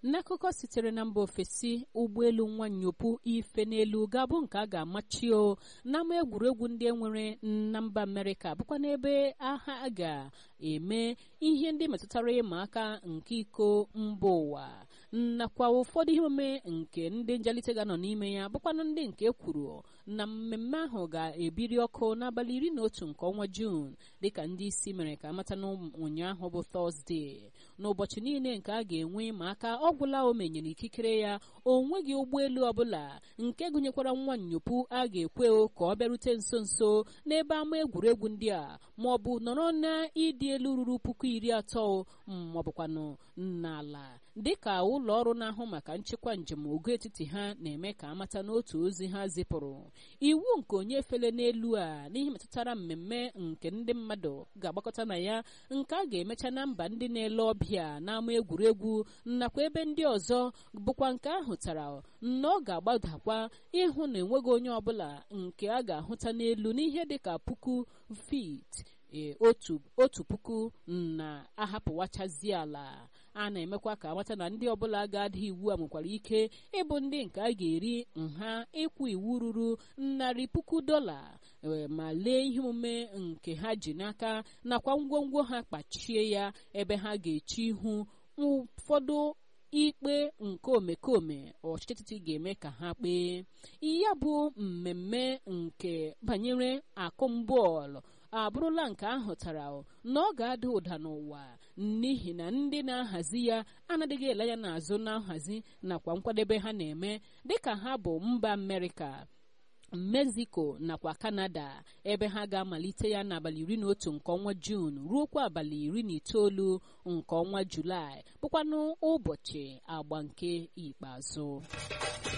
n'akụkọ sitere na mba ofesi ụgbọelu nwa nyopu ife n'elu ga-abụ nke a ga-amachi o n'ama egwuregwu ndị enwere na mba amerịka bụkwa n'ebe agha ga-eme ihe ndị metụtara ịma aka nke iko mba ụwa nakwa ụfọdụ ihe omume nke ndị njalite ga-anọ n'ime ya bụkwanụ ndị nke kwuru na mmemme ahụ ga-ebiri ọkụ n'abalị iri na otu nke ọnwa juun dịka ndị isi mere ka amata ụnyaahụ bụ tọzdee n'ụbọchị niile nke a ga-enwe ma aka ọgwụla o menyere ikikere ya o nweghị ụgbọelu ọbụla nke gụnyekwara nwa nyopu a ga-ekwe ka ọ bịarute nso nso n'ebe ama egwuregwu ndị a ma ọ bụ nọrọ na ịdị elu ruru puku iri atọ ma ọ bụkwanụ n'ala dịka ụlọ ọrụ na-ahụ maka nchekwa njem ogo etiti ha na-eme ka amata n'otu ozi ha zipụrụ iwu nke onye fele n'elu a n'ihe metụtara mmemme nke ndị mmadụ ga-agbakọta na ya nke a ga-emecha na mba ndị na-ele ọbịa n'ama egwuregwu nakwa ebe ndị ọzọ bụkwa nke ahụtara na ọ ga-agbadakwa ịhụ na enweghị onye ọbụla nke a ga-ahụta n'elu n'ihe dịka puku fit otu otu puku na-ahapụwachazi ala a na-emekwa ka amata na ndị ọbụla ga-ada iwu a nwekwara ike ịbụ ndị nke a ga-eri nha ịkwụ iwu ruru narị puku dọla ma lee ihe omume nke ha ji n'aka nakwa ngwongwo ha kpachie ya ebe ha ga-eche ihu ụfọdụ ikpe nke omekome ọchịchị etiti ga-eme ka ha kpee ya bụ mmemme nke banyere akụmbọọlụ abụrụla nke ahụtara na ọ ga-ada ụda n'ụwa n'ihi na ndị na-ahazi ya anadịghị ele ya n'azụ na nhazi nakwa nkwadebe ha na-eme dịka ha bụ mba amerịka mexico nakwa kanada ebe ha ga-amalite ya n'abalị iri na otu nke ọnwa juun ruokwa abalị iri na itoolu nke ọnwa julaị bụkwanụ ụbọchị agba nke ikpeazụ